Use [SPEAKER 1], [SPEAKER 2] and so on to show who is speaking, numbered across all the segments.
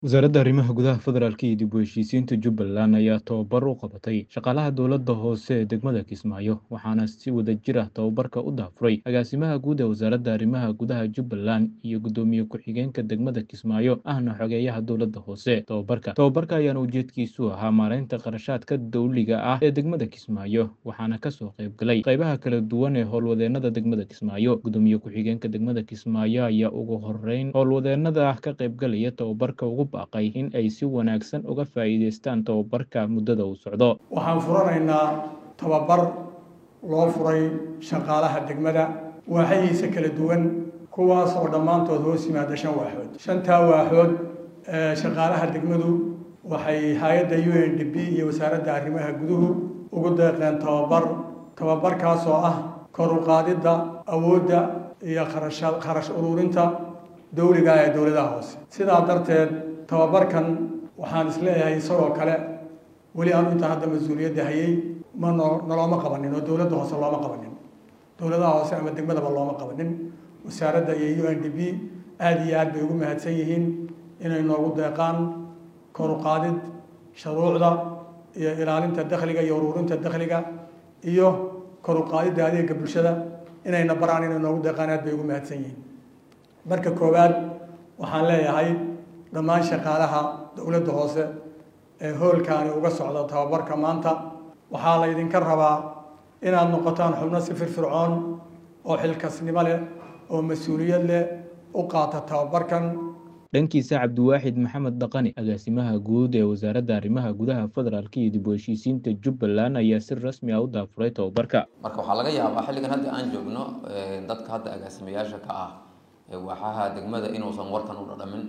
[SPEAKER 1] Wasaaradda Arrimaha Gudaha Federaalka iyo dib u heshiisiinta Jubbaland ayaa tababar u qabatay shaqaalaha dowladda hoose ee degmada Kismaayo waxaana si wadajir ah tababarka u daahfuray agaasimaha guud ee wasaaradda arrimaha gudaha Jubbaland iyo gudoomiye ku-xigeenka degmada Kismaayo ahna xogeyaha dowladda hoose tababarka tababarka ayaana ujeedkiisu ahaa maareynta kharashaadka dowliga ah ee degmada Kismaayo waxaana kasoo qayb galay qaybaha kala duwan ee howlwadeenada degmada Kismaayo gudoomiye ku-xigeenka degmada Kismaayo ayaa ugu horeyn howlwadeenada ah ka qaybgalaya tababarka ugu baaqay in ay si wanaagsan uga faa'iidaystaan tababarka muddada uu socdo
[SPEAKER 2] waxaan furanaynaa tababar loo furay shaqaalaha degmada waaxyihiisa kala duwan kuwaas oo dhammaantood hoos yimaada shan waaxood shantaa waaxood ee shaqaalaha degmadu waxay hay-adda u n d b iyo wasaaradda arrimaha guduhu ugu deeqeen tababar tababarkaas oo ah kor u qaadidda awoodda iyo kharasha kharash ururinta dowliga ee dowladaha hoose sidaa darteed tababarkan waxaan isleeyahay isagoo kale weli aanu intaan hadda mas-uuliyadda hayay ma no nalooma qabanin oo dowladda hoose looma qabanin dowladaha hoose ama degmadaba looma qabanin wasaaradda iyo u n d b aada iyo aad bay ugu mahadsan yihiin inay noogu deeqaan kor u qaadid shuruucda iyo ilaalinta dakhliga iyo ururinta dakhliga iyo kor u qaadidda adeega bulshada inayna baraan inay noogu deeqaan aad bay ugu mahadsan yihiin marka koowaad waxaan leeyahay dhammaan shaqaalaha dowladda hoose ee hoolkaani uga socda tababarka maanta waxaa laydinka rabaa inaad noqotaan xubno si firfircoon oo xilkasnimo leh oo mas-uuliyad leh u qaata tababarkan
[SPEAKER 1] dhankiisa cabdiwaaxid maxamed dhaqani agaasimaha guud ee wasaaradda arrimaha gudaha federaalka iyo dib u heshiisiinta jubbaland ayaa si rasmi ah u daafuray tababarka
[SPEAKER 3] marka waxaa laga yaabaa xilligan hadda aan joogno dadka hadda agaasimayaasha ka ah waaxaha degmada inuusan warkan u dhadhamin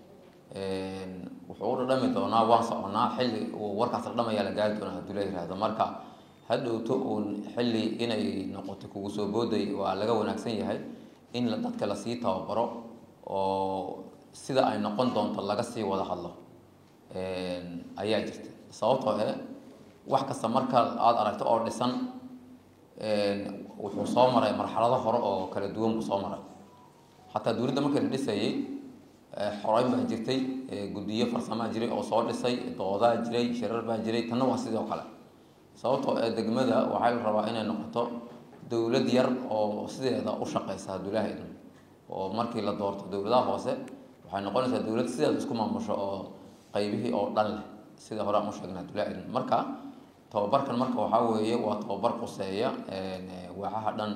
[SPEAKER 3] wuxuu u dhadhami doonaa waan soconaa xilli uu warkaas dhadhamaya la gaari doonaa hadduu la yihahdo marka hadhowto uun xilli inay noqoto kugu soo booday waa laga wanaagsan yahay in dadka lasii tababaro oo sida ay noqon doonto laga sii wada hadlo ayaa jirta sababtoo eh wax kasta marka aada aragto oo dhisan wuxuu soo maray marxalado hore oo kala duwan buu soo maray xataa dowladda markii la dhisayay xoreyn baa jirtay guddiyo farsamaa jiray oo soo dhisay doodaa jiray shirar baa jiray tanna waa sidoo kale sababtoo ee degmada waxaa la rabaa inay noqoto dowlad yar oo sideeda u shaqeysa haddulaha idin oo markii la doorto dowladaha hoose waxay noqonaysaa dowlad sideeda isku maamusho oo qaybihii oo dhan leh sida hore aan u sheegnay haddulaha idin marka tababarkan marka waxaa weeye waa tababar quseeya waaxaha dhan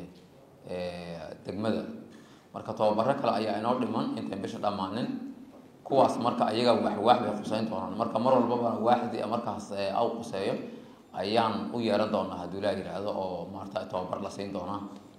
[SPEAKER 3] ee degmada marka tababaro kale ayaa inoo dhiman intayn bisha dhammaanin kuwaas marka ayaga waaxwaax bay quseyn doonaan marka mar walbaba waaxdii markaas aw quseeyo ayaan u yeeran doonaa hadduu laa yidhaahdo oo maarata tababar la siin doonaa